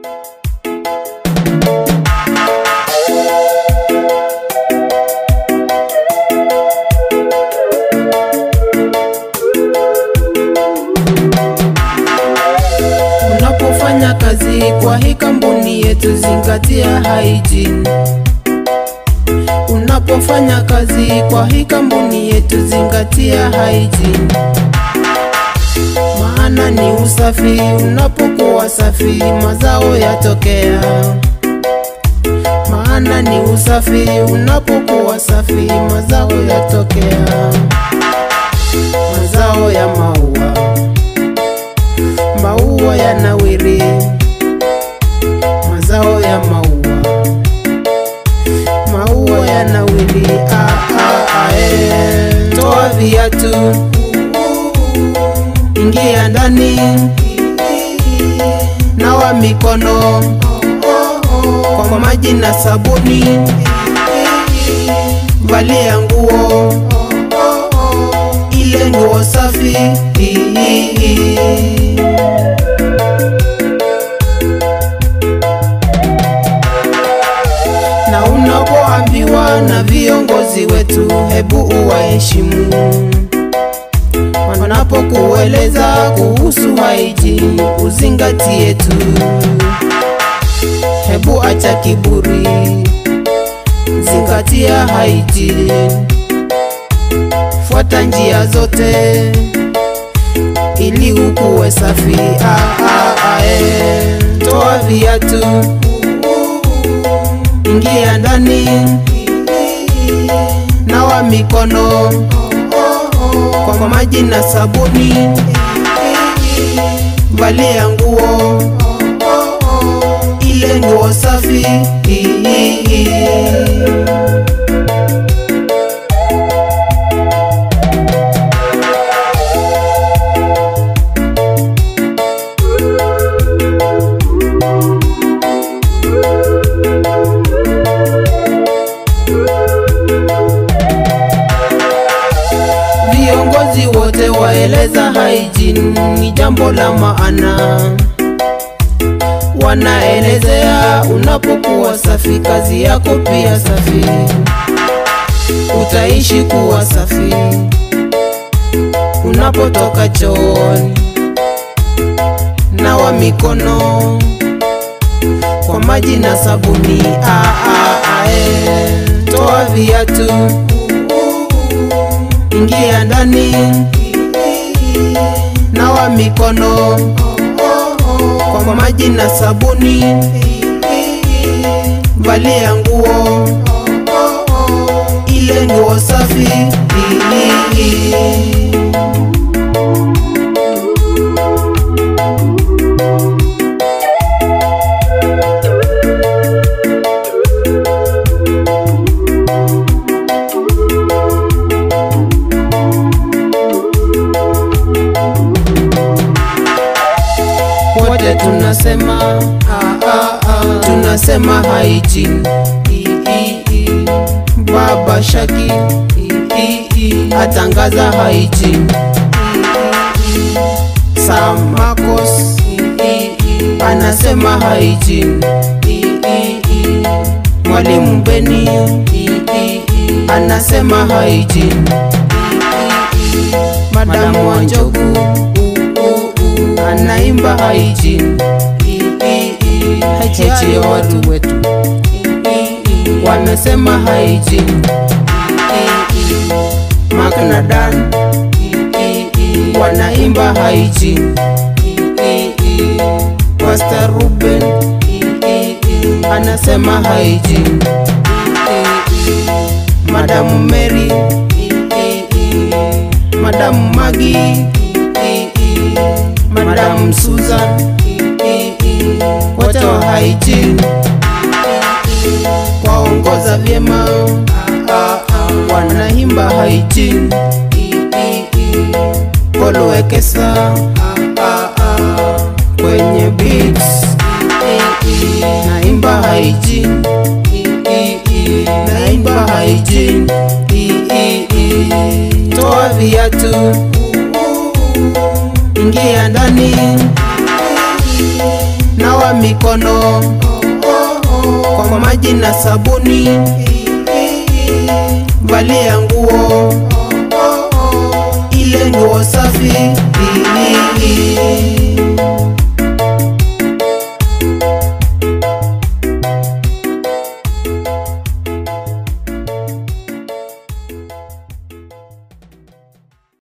Unapofanya kazi kwa hii kampuni yetu, zingatia hygiene. Unapofanya kazi kwa hii kampuni yetu, zingatia hygiene. Maana ni usafi, unapokuwa safi mazao yatokea. Maana ni usafi, unapokuwa safi mazao yatokea. Mazao ya maua maua yanawiri, mazao ya maua, maua yanawiri. Ah, ah, ah, eh. Toa viatu, ingia ndani, nawa mikono kwa maji na sabuni, valia nguo ile nguo safi na unapoambiwa na viongozi wetu, hebu uwaheshimu wanapokueleza kuhusu hygiene, uzingatie tu. Hebu acha kiburi, zingatia hygiene, fuata njia zote ili ukuwe safi. Ah, ah, ah, eh. Toa viatu ingia ndani, nawa mikono kwa maji na sabuni, valia nguo ile nguo safi. Viongozi wote waeleza hygiene ni jambo la maana, wanaelezea unapokuwa safi, kazi yako pia safi, utaishi kuwa safi. Unapotoka chooni, nawa mikono kwa maji na sabuni. Ah, ah, ah, eh. Toa viatu ingia ndani, nawa mikono kwa maji na sabuni, valia nguo ile nguo safi. wote tunasema ah, ah, ah. tunasema hygiene I, I, I. Baba Shaki I, I, I. atangaza hygiene I, I. Sam Marcos I, I, I. anasema hygiene I, I, I. Mwalimu Beni I, I, I. anasema hygiene I, I, I. Madamu Wanjogu uh, uh, uh. anaimba hygiene I, I, I. Hygiene ya watu wetu I, I, I. wamesema hygiene I, I, I. Mark na Dan I, I, I. wanaimba hygiene I, I, I. Pastor Ruben I, I, I. anasema hygiene I, I, I. Madamu Mary I, I, I. Madamu Magi I, I, I. Madamu Susan I, I, I. wote wa hygiene waongoza vyema ah, ah, wanaimba hygiene I, I, I. Koluwekesa ah, ah, ah, kwenye beats I, I, I. naimba hygiene I, I, I. naimba hygiene I, I, I. toa viatu ingia ndani nawa mikono kwa maji na sabuni, valia nguo ile nguo safi.